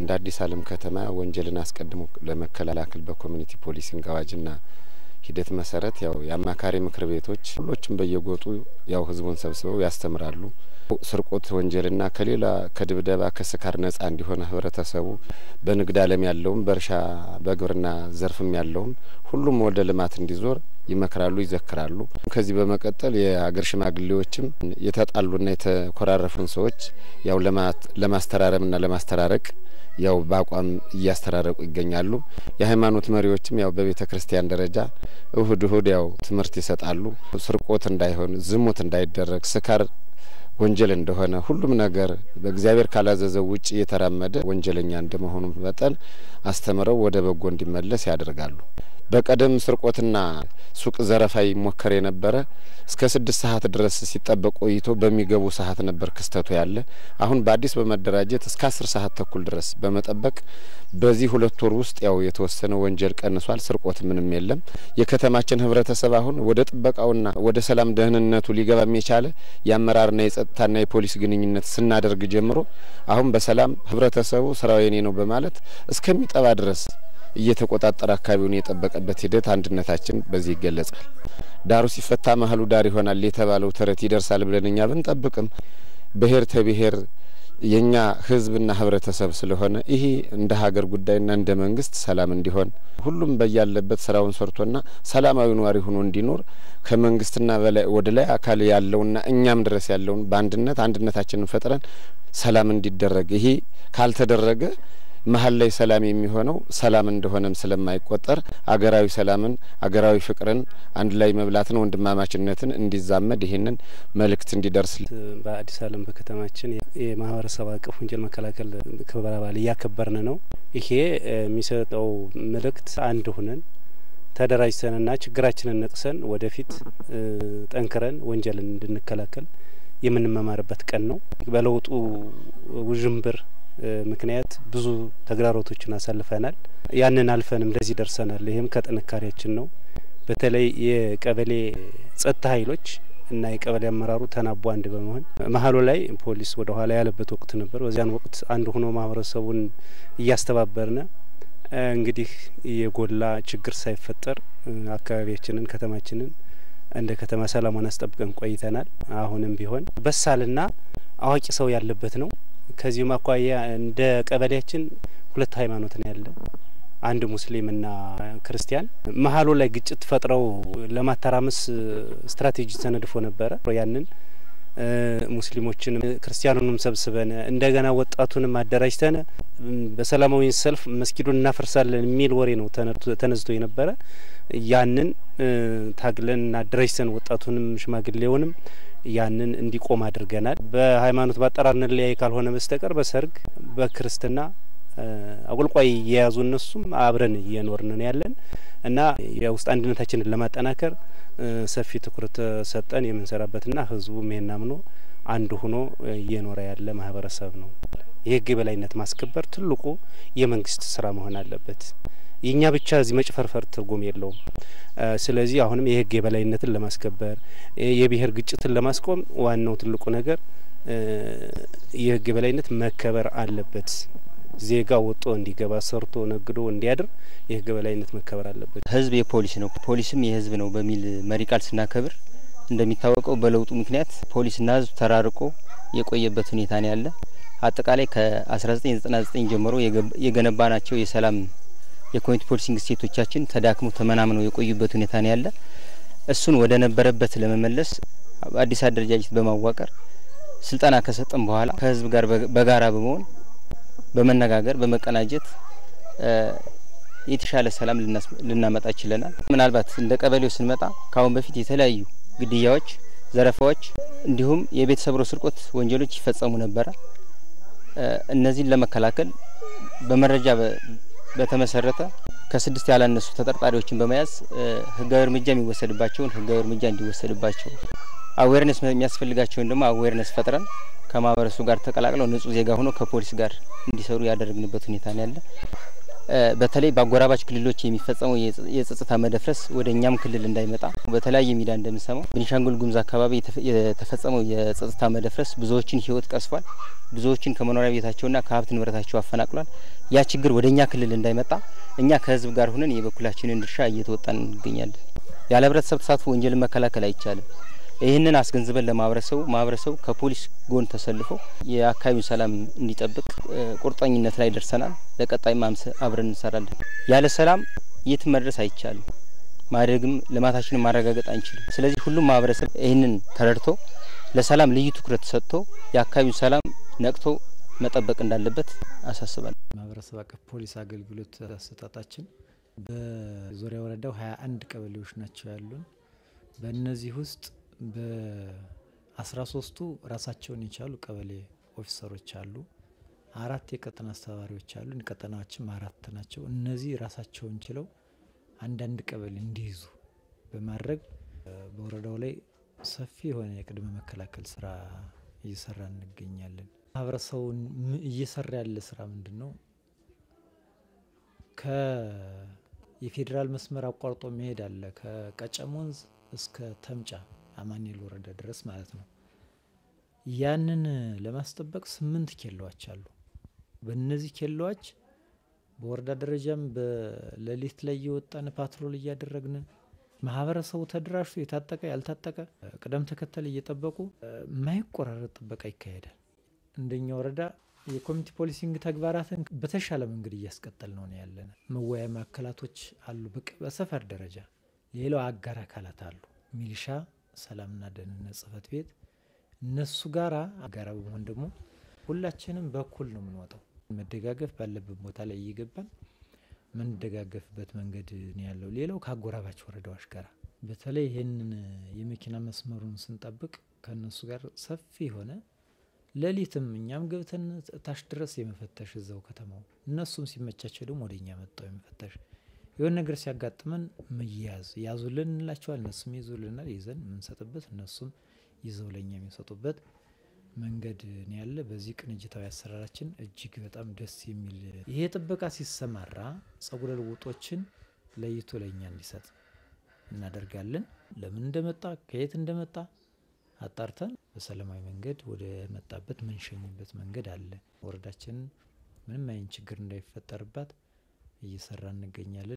እንደ አዲስ ዓለም ከተማ ወንጀልን አስቀድሞ ለመከላከል በኮሚኒቲ ፖሊሲንግ አዋጅና ሂደት መሰረት ያው የአማካሪ ምክር ቤቶች ሁሎችም በየጎጡ ያው ህዝቡን ሰብስበው ያስተምራሉ። ስርቆት ወንጀልና ከሌላ ከድብደባ ከስካር ነጻ እንዲሆነ ህብረተሰቡ በንግድ ዓለም ያለውም በእርሻ በግብርና ዘርፍም ያለውም ሁሉም ወደ ልማት እንዲዞር ይመክራሉ፣ ይዘክራሉ። ከዚህ በመቀጠል የሀገር ሽማግሌዎችም የተጣሉና የተኮራረፉን ሰዎች ያው ለማስተራረምና ለማስተራረቅ ያው በአቋም እያስተራረቁ ይገኛሉ። የሃይማኖት መሪዎችም ያው በቤተ ክርስቲያን ደረጃ እሁድ እሁድ ያው ትምህርት ይሰጣሉ። ስርቆት እንዳይሆን፣ ዝሙት እንዳይደረግ፣ ስካር ወንጀል እንደሆነ ሁሉም ነገር በእግዚአብሔር ካላዘዘው ውጭ የተራመደ ወንጀለኛ እንደመሆኑ መጠን አስተምረው ወደ በጎ እንዲመለስ ያደርጋሉ። በቀደም ስርቆትና ሱቅ ዘረፋ ይሞከር የነበረ እስከ ስድስት ሰዓት ድረስ ሲጠበቅ ቆይቶ በሚገቡ ሰዓት ነበር ክስተቱ ያለ። አሁን በአዲስ በመደራጀት እስከ አስር ሰዓት ተኩል ድረስ በመጠበቅ በዚህ ሁለት ወር ውስጥ ያው የተወሰነ ወንጀል ቀንሷል። ስርቆት ምንም የለም። የከተማችን ህብረተሰብ አሁን ወደ ጥበቃውና ወደ ሰላም ደህንነቱ ሊገባም የቻለ የአመራርና የጸጥታና የፖሊስ ግንኙነት ስናደርግ ጀምሮ አሁን በሰላም ህብረተሰቡ ስራው የኔ ነው በማለት እስከሚጠባ ድረስ እየተቆጣጠረ አካባቢውን የጠበቀበት ሂደት አንድነታችን በዚህ ይገለጻል። ዳሩ ሲፈታ መሀሉ ዳር ይሆናል የተባለው ተረት ይደርሳል ብለን እኛ ብንጠብቅም ብሔር ተብሔር የእኛ ህዝብና ህብረተሰብ ስለሆነ ይሄ እንደ ሀገር ጉዳይና እንደ መንግስት ሰላም እንዲሆን ሁሉም በያለበት ስራውን ሰርቶና ሰላማዊ ነዋሪ ሆኖ እንዲኖር ከመንግስትና በላይ ወደ ላይ አካል ያለውና እኛም ድረስ ያለውን በአንድነት አንድነታችንን ፈጥረን ሰላም እንዲደረግ ይሄ ካልተደረገ መሀል ላይ ሰላም የሚሆነው ሰላም እንደሆነም ስለማይቆጠር አገራዊ ሰላምን አገራዊ ፍቅርን አንድ ላይ መብላትን ወንድማማችነትን እንዲዛመድ ይህንን መልእክት እንዲደርስ በአዲስ ዓለም በከተማችን የማህበረሰብ አቀፍ ወንጀል መከላከል ክብረ በዓል እያከበርን ነው። ይሄ የሚሰጠው መልእክት አንድ ሁነን ተደራጅተንና ችግራችንን ነቅሰን ወደፊት ጠንክረን ወንጀልን እንድንከላከል የምንመማርበት ቀን ነው። በለውጡ ውዥንብር ምክንያት ብዙ ተግዳሮቶችን አሳልፈናል። ያንን አልፈንም ለዚህ ደርሰናል። ይህም ከጥንካሬያችን ነው። በተለይ የቀበሌ ጸጥታ ኃይሎች እና የቀበሌ አመራሩ ተናቦ አንድ በመሆን መሀሉ ላይ ፖሊስ ወደ ኋላ ያለበት ወቅት ነበር። በዚያን ወቅት አንድ ሆኖ ማህበረሰቡን እያስተባበርነ እንግዲህ የጎላ ችግር ሳይፈጠር አካባቢያችንን ከተማችንን እንደ ከተማ ሰላሟን አስጠብቀን ቆይተናል። አሁንም ቢሆን በሳልና አዋቂ ሰው ያለበት ነው። ከዚሁም አኳያ እንደ ቀበሌያችን ሁለት ሃይማኖት ነው ያለ፣ አንድ ሙስሊምና ክርስቲያን። መሀሉ ላይ ግጭት ፈጥረው ለማተራመስ ስትራቴጂ ተነድፎ ነበረ። ያንን ሙስሊሞችንም ክርስቲያኑንም ሰብስበን እንደገና ወጣቱንም አደራጅተን በሰላማዊ ሰልፍ መስጊዱን እናፈርሳለን የሚል ወሬ ነው ተነዝቶ የነበረ። ያንን ታግለን አደራጅተን ወጣቱንም ሽማግሌውንም ያንን እንዲቆም አድርገናል። በሃይማኖት ባጠራር እንለያይ ካልሆነ በስተቀር በሰርግ በክርስትና አቆልቋይ የያዙ እነሱም አብረን እየኖርን ነው ያለን እና የውስጥ አንድነታችንን ለማጠናከር ሰፊ ትኩረት ሰጠን የምንሰራበትና ህዝቡም ይሄን አምኖ አንድ ሆኖ እየኖረ ያለ ማህበረሰብ ነው። የህግ የበላይነት ማስከበር ትልቁ የመንግስት ስራ መሆን አለበት። የእኛ ብቻ እዚህ መጭፈርፈር ትርጉም የለውም። ስለዚህ አሁንም የህግ የበላይነትን ለማስከበር የብሔር ግጭትን ለማስቆም ዋናው ትልቁ ነገር የህግ የበላይነት መከበር አለበት። ዜጋ ወጦ እንዲገባ ሰርቶ ነግዶ እንዲያድር የህግ የበላይነት መከበር አለበት። ህዝብ የፖሊስ ነው፣ ፖሊስም የህዝብ ነው በሚል መሪ ቃል ስናከብር እንደሚታወቀው በለውጡ ምክንያት ፖሊስና ህዝብ ተራርቆ የቆየበት ሁኔታ ነው ያለ። አጠቃላይ ከ1999 ጀምሮ የገነባ ናቸው የሰላም የኮሚኒቲ ፖሊሲንግ ስቴቶቻችን ተዳክመው ተመናምነው የቆዩበት ሁኔታ ነው ያለ። እሱን ወደ ነበረበት ለመመለስ አዲስ አደረጃጀት በማዋቀር ስልጠና ከሰጠን በኋላ ከህዝብ ጋር በጋራ በመሆን በመነጋገር በመቀናጀት የተሻለ ሰላም ልናመጣ ችለናል። ምናልባት እንደ ቀበሌው ስንመጣ ከአሁን በፊት የተለያዩ ግድያዎች፣ ዘረፋዎች እንዲሁም የቤት ሰብሮ ስርቆት ወንጀሎች ይፈጸሙ ነበረ። እነዚህን ለመከላከል በመረጃ በተመሰረተ ከስድስት ያላነሱ ተጠርጣሪዎችን በመያዝ ህጋዊ እርምጃ የሚወሰድባቸውን ህጋዊ እርምጃ እንዲወሰድባቸው አዌርነስ የሚያስፈልጋቸውን ደግሞ አዌርነስ ፈጥረን ከማህበረሰቡ ጋር ተቀላቅለው ንጹህ ዜጋ ሆኖ ከፖሊስ ጋር እንዲሰሩ ያደረግንበት ሁኔታ ነው ያለ። በተለይ በአጎራባች ክልሎች የሚፈጸመው የጸጥታ መደፍረስ ወደ እኛም ክልል እንዳይመጣ በተለያየ ሚዲያ እንደምንሰማው ቤኒሻንጉል ጉሙዝ አካባቢ የተፈጸመው የጸጥታ መደፍረስ ብዙዎችን ሕይወት ቀስፏል። ብዙዎችን ከመኖሪያ ቤታቸውና ከሀብት ንብረታቸው አፈናቅሏል። ያ ችግር ወደ እኛ ክልል እንዳይመጣ እኛ ከህዝብ ጋር ሆነን የበኩላችንን ድርሻ እየተወጣን እንገኛለን። ያለ ህብረተሰብ ተሳትፎ ወንጀልን መከላከል አይቻልም። ይህንን አስገንዝበን ለማህበረሰቡ ማህበረሰቡ ከፖሊስ ጎን ተሰልፎ የአካባቢውን ሰላም እንዲጠብቅ ቁርጠኝነት ላይ ደርሰናል። ለቀጣይ ማምስ አብረን እንሰራለን። ያለ ሰላም የትም መድረስ አይቻልም። ማደግም ልማታችንን ማረጋገጥ አንችልም። ስለዚህ ሁሉም ማህበረሰብ ይህንን ተረድቶ ለሰላም ልዩ ትኩረት ሰጥቶ የአካባቢውን ሰላም ነቅቶ መጠበቅ እንዳለበት አሳስባል። ማህበረሰብ አቀፍ ፖሊስ አገልግሎት አሰጣጣችን በዙሪያ ወረዳው ሀያ አንድ ቀበሌዎች ናቸው ያሉን። በእነዚህ ውስጥ በአስራ ሶስቱ ራሳቸውን የቻሉ ቀበሌ ኦፊሰሮች አሉ። አራት የቀጠና አስተባባሪዎች አሉ። ቀጠናዎችም አራት ናቸው። እነዚህ ራሳቸውን ችለው አንዳንድ ቀበሌ እንዲይዙ በማድረግ በወረዳው ላይ ሰፊ የሆነ የቅድመ መከላከል ስራ እየሰራ እንገኛለን። ማህበረሰቡን እየሰራ ያለ ስራ ምንድን ነው? የፌዴራል መስመር አቋርጦ መሄድ አለ። ከቀጨም ወንዝ እስከ ተምጫ አማኑኤል ወረዳ ድረስ ማለት ነው። ያንን ለማስጠበቅ ስምንት ኬላዎች አሉ። በእነዚህ ኬላዎች በወረዳ ደረጃም በሌሊት ላይ እየወጣን ፓትሮል እያደረግን ማህበረሰቡ ተደራጅቶ የታጠቀ ያልታጠቀ ቅደም ተከተል እየጠበቁ የማይቆራረጥ ጥበቃ ይካሄዳል። እንደኛ ወረዳ የኮሚኒቲ ፖሊሲንግ ተግባራትን በተሻለ መንገድ እያስቀጠል ነው ነው ያለን። መወያያ ማዕከላቶች አሉ በሰፈር ደረጃ። ሌላው አጋር አካላት አሉ፣ ሚሊሻ፣ ሰላምና ደህንነት ጽህፈት ቤት እነሱ ጋራ አጋራ በመሆን ደግሞ ሁላችንም በኩል ነው የምንወጣው። መደጋገፍ ባለበት ቦታ ላይ እየገባን ምንደጋገፍበት መንገድ ነው ያለው። ሌላው ከአጎራባች ወረዳዎች ጋር በተለይ ይህንን የመኪና መስመሩን ስንጠብቅ ከእነሱ ጋር ሰፊ የሆነ ሌሊትም እኛም ገብተን ታች ድረስ የመፈተሽ እዛው ከተማው እነሱም ሲመቻቸው ደግሞ ወደ እኛ መጣው የመፈተሽ የሆነ ነገር ሲያጋጥመን መያዝ ያዙልን እንላቸዋል። እነሱም ይዙልናል። ይዘን የምንሰጥበት እነሱም ይዘው ለእኛ የሚሰጡበት መንገድ ነው ያለ። በዚህ ቅንጅታዊ አሰራራችን እጅግ በጣም ደስ የሚል ይሄ ጥበቃ ሲሰማራ ጸጉረ ልውጦችን ለይቶ ለእኛ እንዲሰጥ እናደርጋለን። ለምን እንደመጣ ከየት እንደመጣ አጣርተን በሰላማዊ መንገድ ወደ መጣበት ምንሸኝበት መንገድ አለ። ወረዳችንን ምንም አይነት ችግር እንዳይፈጠርባት እየሰራ እንገኛለን።